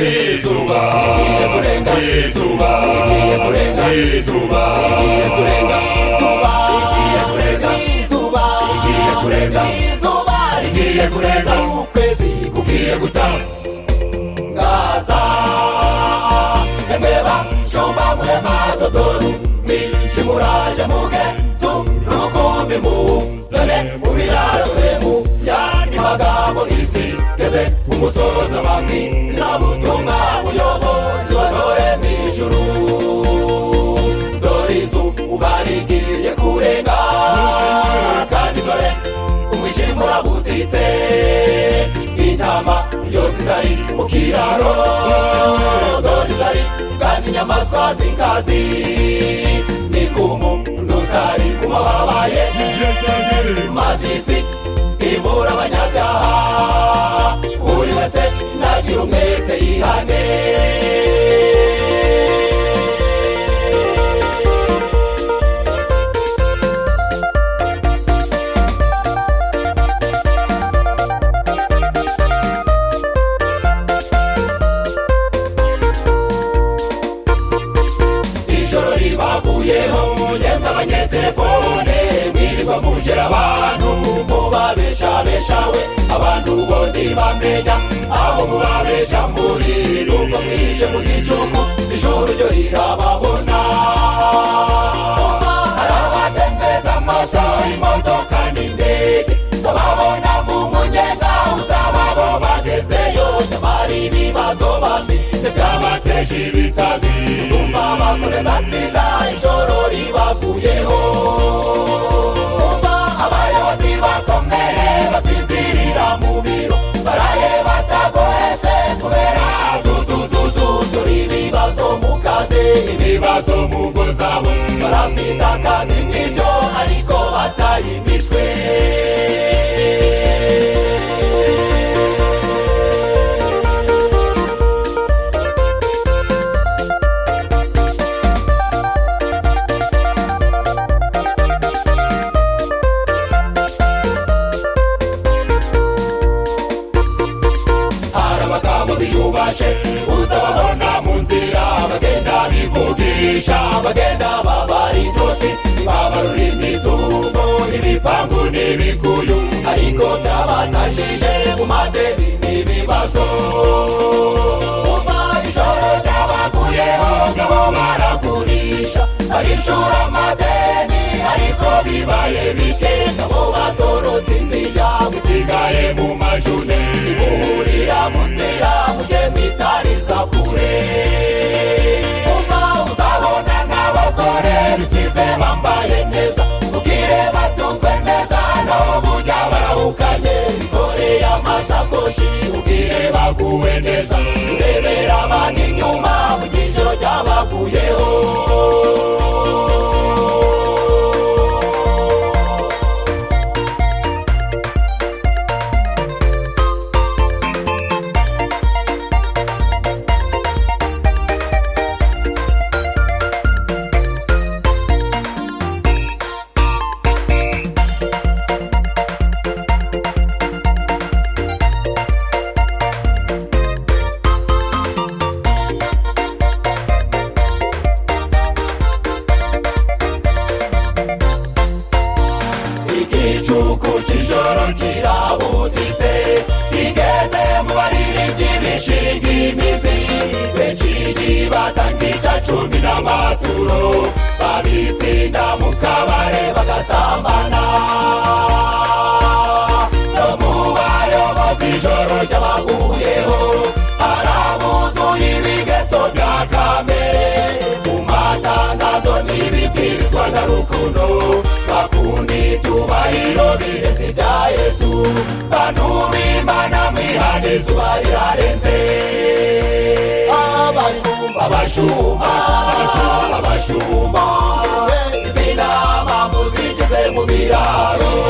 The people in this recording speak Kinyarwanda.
izuba igiye kurenga izuba igiye kurenga izuba igiye kurenga izuba igiye kurenga izuba igiye kurenga izuba rigiye kurenga ukwezi kugiye gutangaza emeba jomba mu maso dore minshi muraje muge tu rukumbi muzane mu biraro twemu yandi magambo isi geze ku musozi abandi izabutumwa buyobozi dore mu ijuru dore izuba uba rigiye kurenga kandi dore umwijima urabuditse intama yose zari mu kiraro dore zari kandi inyamaswa z'inkazi ni kumu n'utari kuba wabaye maze isi ibura abanyabyaha buri wese nagira umwete yihane ijoro ribaguyeho mugenda abanyetelefone mwirirwa mujera abantu mubabeshabeshawe abantu bondi bamenya aho mubabesha muri nubwo mwishe mu gicuku ijoro ryo rirababona hari abatembeza moto imodoka n'indege bababona mu munyega utabo bagezeyo nyamari ibibazo bafite byabateje ibisazi zumva bakomeza sida ijoro ribavuyeho abayobozi bakomeye basinzirira mu biro baraye batagohetse kubera dudududu turi ibibazo mu kazi ibibazo mu ngo zabo barafite akazi nk'ibyo ariko bataye imitwe hari amagambo biyubashe uzababona mu nzira bagenda bivugisha bagenda babara incuti babarura imitungo ibipangu n'ibikuyu ariko byabasajije mu madeni n'ibibazo Kuva ijoro ryabaguyeho ngabo baragurisha barishura amadeni ariko bibaye bike ngabo batorotse indiya busigaye mu majune buhurira mu nzira mujye mwitariza kure kuva uzabona n'abagore bisize bambaye neza ubwire batunzwe neza naho burya barahukanye bikoreye amasakoshi ubwire baguwe neza urebera abana inyuma mu cyiciro cyabaguyeho igicuku cy'ijoro kirabuditse rigeze mu baririmbyi bishinga imizi benshi ntibatanga ica cumi n'amaturo babitsinda mu kabare bagasambana no mu bayobozi ijoro ry'abaguyeho harabuzuye ibigeso bya kamere mu matangazo n'ibibwirizwa na rukundo bakunda itubahiro birezi bya yesu bantu b'imana mwihane izuba rirarenze abashumba abashumba abashumba izina bamuzinjize mu biraro